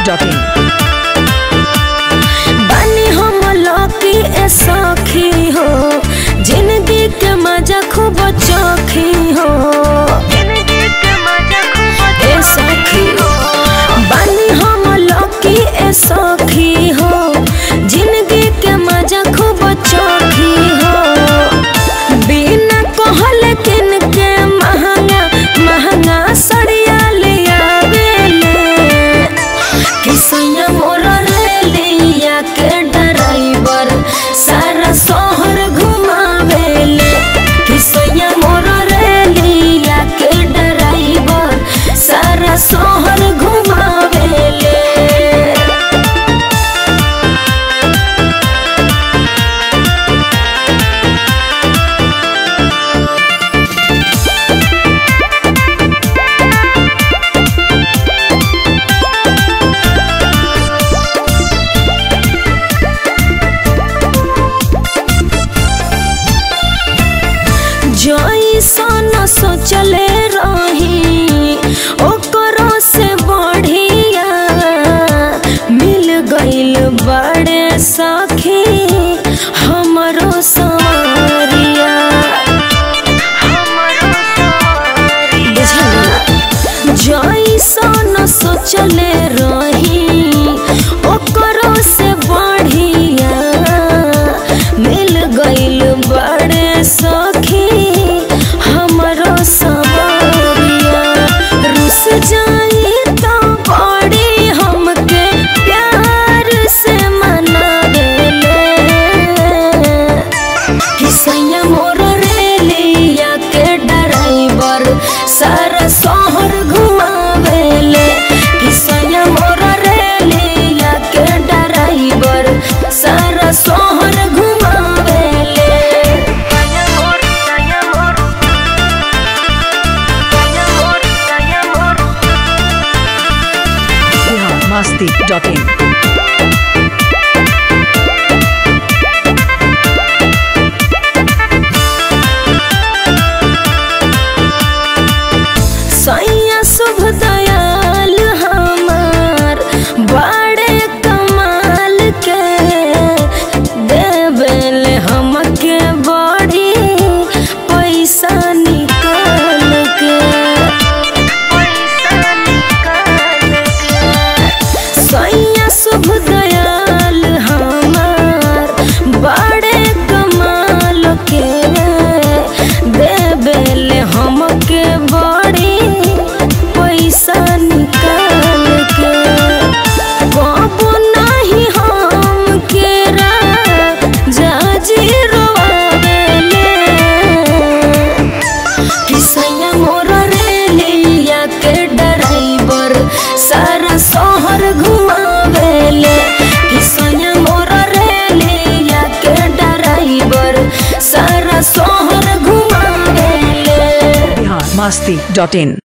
masti.in. बानी हम लौकी ए सखी हो जिंदगी के मजा खूब चोखी हो ए सखी बानी हम लौकी ए सखी हो जिंदगी के मजा खूब चोखी हो बिना कहल किन के महंगा महंगा सड़िया ले आवेले किसैया मोर रेलिया के ड्राइवर सारा शहर घुमावेले किसैया मोर रेलिया के ड्राइवर सारा शहर घुमावेले जैसन सोचले रही ओकरो से बढ़िया मिल गइल बड़े सखी हमरो संवरिया बुझल जैसन सोचले रही ओकरो से बढ़िया मिल गइल बड़े सखी हमरो सबरिया रुस जाई तो बड़ी हमके प्यार से मनावेले किसैया मोर रेलिया के ड्राइवर सारा शहर घुमावेले किसैया मोर रेलिया के ड्राइवर सारा शहर घुमावेले Bihar masti.in. सैया शुभ दयाल हमार बड़े कमाल के देवेल हमके बड़ी पैसा निकाल के सैया शुभ दयाल हमार बड़े कमाल के देवेल हमके बड़ी पैसा निकाल के बाबू नहीं हम केरा जाजी रोवेले किसैया मोर रेलिया के ड्राइवर सारा शहर घुमावेले किसैया मोर रेलिया के ड्राइवर सारा शहर घुमावेले Bihar masti.in.